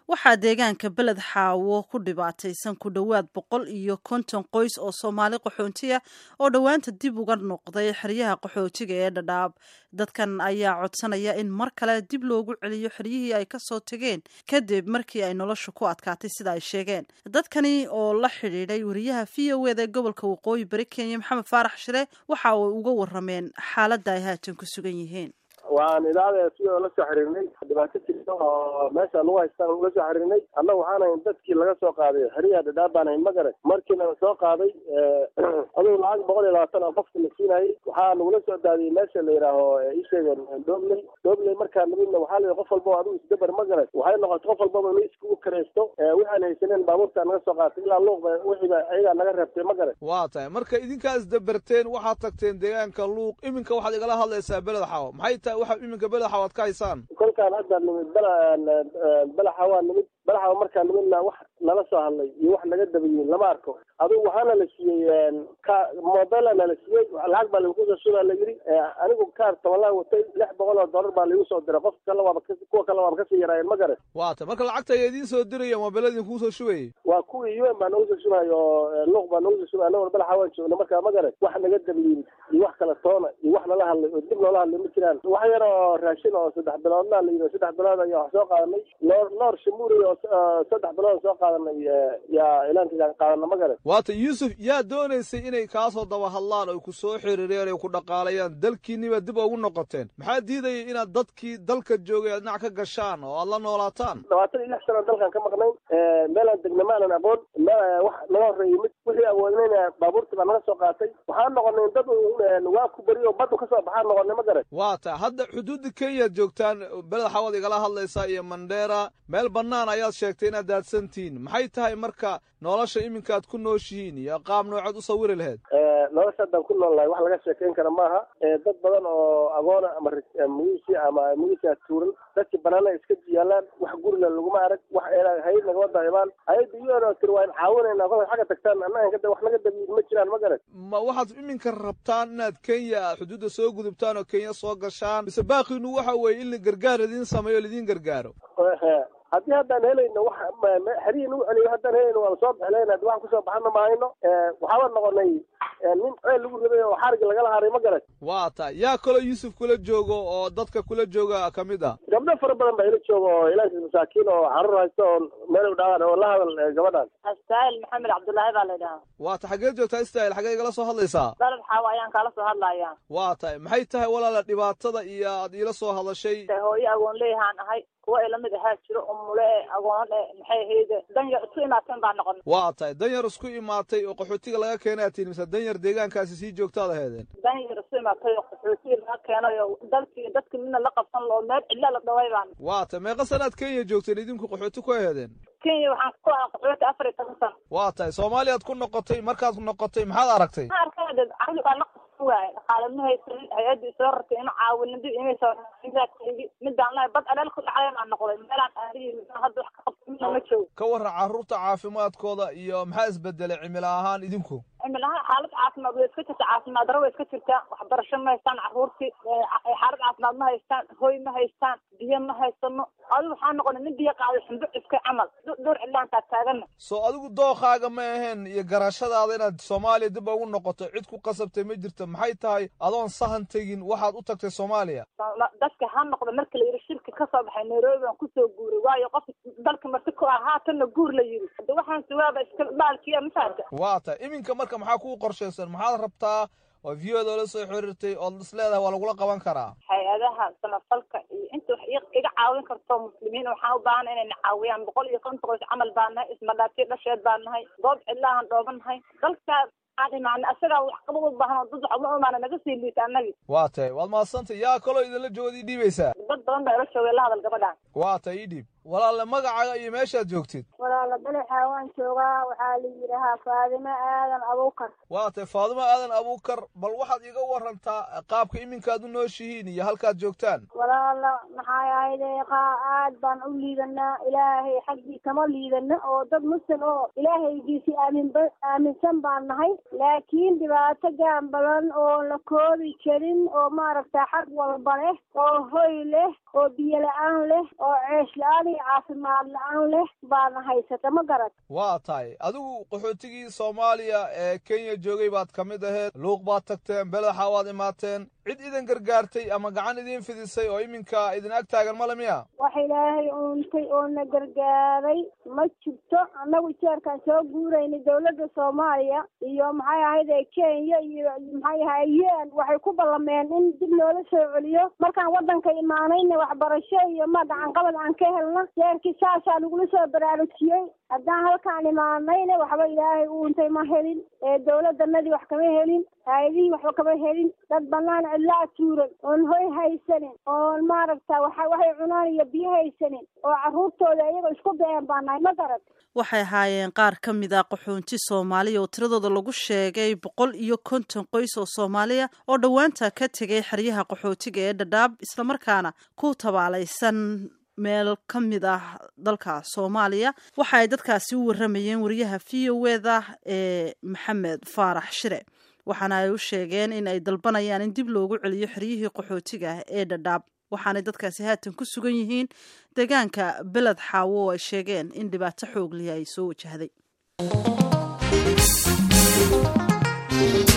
waxaa deegaanka beled xaawo ku dhibaataysan ku dhowaad boqol iyo konton qoys oo soomaali qaxoontiya oo dhowaanta dib uga noqday xeryaha qaxootiga ee dhadhaab dadkan ayaa codsanaya in mar kale dib loogu celiyo xeryihii ay kasoo tageen kadib markii ay nolosha ku adkaatay sida ay sheegeen dadkani oo la xidhiidhay wariyaha v o eda ee gobolka waqooyi bari kenya maxamed faarax shire waxa ay uga warameen xaaladda ay haatan ku sugan yihiin waan idaacada sidoo la soo xiriirnay dhibaato jirta oo meesha lagu haystaan uga soo xiriirnay annaga waxaan ahayn dadkii laga soo qaaday xeryaha dhadhaab baan ahayn magare markiina soo qaaday adugu lacag boqol iyo labaatan oo qofka la siinayay waxaa nagula soo daadiyey meesha la yidhaaho isheegeen dobley dobley markaa namidna waxaa la qof walba adigu isdabar magare waxay noqotay qof walbaba in iskugu karaysto waxaan haysaneen baabuurta naga soo qaatay ilaa luuqba wixiiba ayagaa naga reebtay magare waa tahay marka idinkaa isdabarteen waxaad tagteen deegaanka luuq iminka waxaad igala hadlaysaa beled xawo maxay tahay waxa iminka belaxa waad ka haysaan kolkaan hadda nimid belaxa waa nimid belaxa markaa nimidna wax nala soo hadlay iyo wax naga dabayiin lama arko adugu waxaana la siiyey ka mobela nala siiyey lacag baa lagu soo shubaa la yidhi anigu kaar tabalaa watay lix boqol oo dollar baa laigu soo diray qof kale waaba kuwa kale waaba kasii yaraayeen ma garan waa ta marka lacagta ayaa idiin soo diraya moobela idinkugu soo shubayay waa kuwii un baa nagu soo shubay oo luuq baa nagu soo shubay anagoo belaxa waan joogna markaa ma garan wax naga dabayiin iyo wax kale toona iyo wax nala hadlay oo dib noola hadlay ma jiraan wax yar oo raashin oo saddex biloodna la yidhi saddex bilood ayaa wax soo qaadanay noor noor shamuuri oo saddex bilood soo qaadanay yaa ilaanka qaadana ma garan waata yuusuf yaa doonaysay inay kaasoo daba hadlaan oy ku soo xiriireen oy ku dhaqaalayaan dalkiiniba dib ugu noqoteen maxaa diidayay inaad dadkii dalka joogay aad dhinac ka gashaan oo aad la noolaataan labaatan iyo lix sano dalkan ka maqnayn meelaan degna maanan aqoon meel wax naga horreeyey mid wixii awoodnayna baabuurtii baa naga soo qaatay waxaan noqonay dad waa ku beri oo baddu kasoo baxaan noqonay ma garan waa ta hadda xuduudda kenyaad joogtaan beled xawaad igala hadlaysaa iyo mandheera meel bannaan ayaad sheegtay inaad daadsantihiin maxay tahay marka nolosha iminkaad ku nooshihiin iyo qaab noocood u sawiri lahayd nolosha haddaan ku nool lahay wax laga sheekayn kara maaha dad badan oo agoona ama mugisi ama mugisia tuuran dadkii banaana iska jiyaalaan wax gurila laguma arag wax hayad nagama daaimaan hayadda iyadoo tiri waa in caawinayna kolka xagga tagtaan annaga wax naga dabiyin ma jiraan ma garan ma waxaad iminka rabtaan inaad kenya xuduudda soo gudubtaan oo kenya soo gashaan mise baaqiinu waxa weeye in la gargaar idiin sameeyo laidiin gargaaro haddii haddaan helayno wax xerihi nagu celiyo haddaan helayno waan soo bixleen haddi waxaan kusoo baxana mahayno waxaaba noqonay nin ceel lagu rabay oo xariga lagala haray ma garan waa ta yaa kaloo yuusuf kula joogo oo dadka kula jooga ka mid ah gabdho fara badan baa ila jooga oo ilaanka masaakiin oo carruur haysta oo meel u dhaawaan oo la hadal gabadhan astaahil maxamed cabdullaahi baa la yidhahaa waa ta xageed joogtaa istaahil xagee igala soo hadlaysaa dalab xaawo ayaan kaala soo hadlayaa waa tahay maxay tahay walaala dhibaatada iyo aad iila soo hadashay hooyo agoon leeyahaan ahay kuwa ay lamid ahaa jiro umule e agoon e maxay ahayde danyar isku imaateen baa noqon waa tahay danyar isku imaatay oo qaxootiga laga keenaa tihin mise danyar deegaankaasi sii joogtaad aheedeen danyar isku imaatay oo qaxootiga laga keenay oo dalkii dadki midna la qabsan oo meel cidla la dhaway baan waa tahay meeqa sanaad kenya joogteen idinku qaxooti ku aheedeen kenya waxaan ku ahaa qaxooti afar iyo toban sano waa tahay soomaaliyaad ku noqotay markaad noqotay maxaad aragtay ma arkade caqli baa la qabsan waaye dhaqaale ma haysanin hay-addii soo rartay ina caawinin dib imaysa midaan lahay bad aleel ku dhacday baan noqday meelaan aadiyi hadda wax ka qabta midna ma joogo ka warran carruurta caafimaadkooda iyo maxaa isbedelay cimilo ahaan idinku cimilahaan xaalad caafimaad way iska jirta caafimaad daro way iska jirtaa waxbarasho ma haystaan carruurtii xaalad caafimaad ma haystaan hoy ma haystaan biyo ma haysano adigu waxaa noqonay nin biyo qaaday xumbo iska camal dhowr cidlaan taag taagana soo adigu dookaaga ma aheen iyo garashadaada inaad soomaaliya dib ugu noqoto cid ku qasabtay ma jirto maxay tahay adoon sahan tegin waxaad u tagtay soomaaliya dadka ha noqda marka la yidhi shirki ka soo baxay nairobi baan kusoo guuray waayo qof dalka marti ku ah haatanna guur la yidhi hada waxaan sugaaba iska dhaalkiya mafaata waa tahay iminka marka maxaa kuu qorshaysan maxaad rabtaa oo viyada la soo xiriirtay ood is leedahay waa lagula qaban karaa hay-adaha samafalka iyo inta wax iga caawin karto muslimiin waxaan u baahana inayna caawiyaan boqol iyo konton qoys camal baan nahay ismadhaatiyo dhasheed baan nahay goob cidlaahan dhooban nahay dalkaa aan imaana asagaa wax qabad u baahan oo dad wax uma imaana naga sii liita annagii waa tahay waad mahadsantay yaa kaloo idinla joogaad ii dhiibaysaa dad badan baa ila joogay la hadal gabadhaan waa tahay ii dhiib walaale magacaaga iyo meeshaad joogtid walaala walaala belexa waan joogaa waxaa la yidhahaa faadimo aadan abuukar waa tay faadimo aadan abuukar bal waxaad iiga warantaa qaabka iminkaad u nooshihiin iyo halkaad joogtaan walaala maxay ahayde qaa aad baan u liidanaa ilaahay xaggii kama liidana oo dad muslim oo ilaahaygiisi aaminba aaminsan baan nahay laakiin dhibaato gaan badan oo la koobi karin oo maaragta xag walba leh oo hoy leh oo biyo la-aan leh oo ceesh la-aan iyo caafimaad la-aan leh baana haysata ma garad waa tahay adigu qaxootigii soomaaliya ee kenya joogay baad ka mid aheed luuq baad tagteen belexa waad imaateen cid idin gargaartay ama gacan idiin fidisay oo iminka idin ag taagan male miya wax ilaahay uuntay oo na gargaaray ma jirto annagu jeerkaan soo guuraynay dawladda soomaaliya iyo maxay ahayde kenya iyo maxay ahay un waxay ku ballameen in dib noola soo celiyo markaan waddanka imaanayna waxbarasho iyo ma gacanqabad aan ka helna jeerkii saasaa nagula soo baraarujiyey haddaan halkaan imaanayna waxba ilaahay uuntay ma helin ee dawladdanadii wax kama helin hay-adihii waxba kama helin dad banaan cidlaa tuuran oon hoy haysanin oon maaragta waxa waxay cunaan iyo biyo haysanin oo carruurtooda iyaga isku been baa nahay ma garad waxay ahaayeen qaar ka mid ah qaxoonti soomaaliya oo tiradooda lagu sheegay boqol iyo konton qoys oo soomaaliya oo dhowaanta ka tegay xeryaha qaxootiga ee dhadhaab islamarkaana ku tabaalaysan meel ka mid ah dalka soomaaliya waxa ay dadkaasi u waramayeen wariyaha v o eda ee maxamed faarax shire waxaana ay u sheegeen in ay dalbanayaan in dib loogu celiyo xeryihii qaxootiga ee dhadhaab waxaanay dadkaasi haatan ku sugan yihiin deegaanka beled xaawo oo ay sheegeen in dhibaato xoogliya ay soo wajahday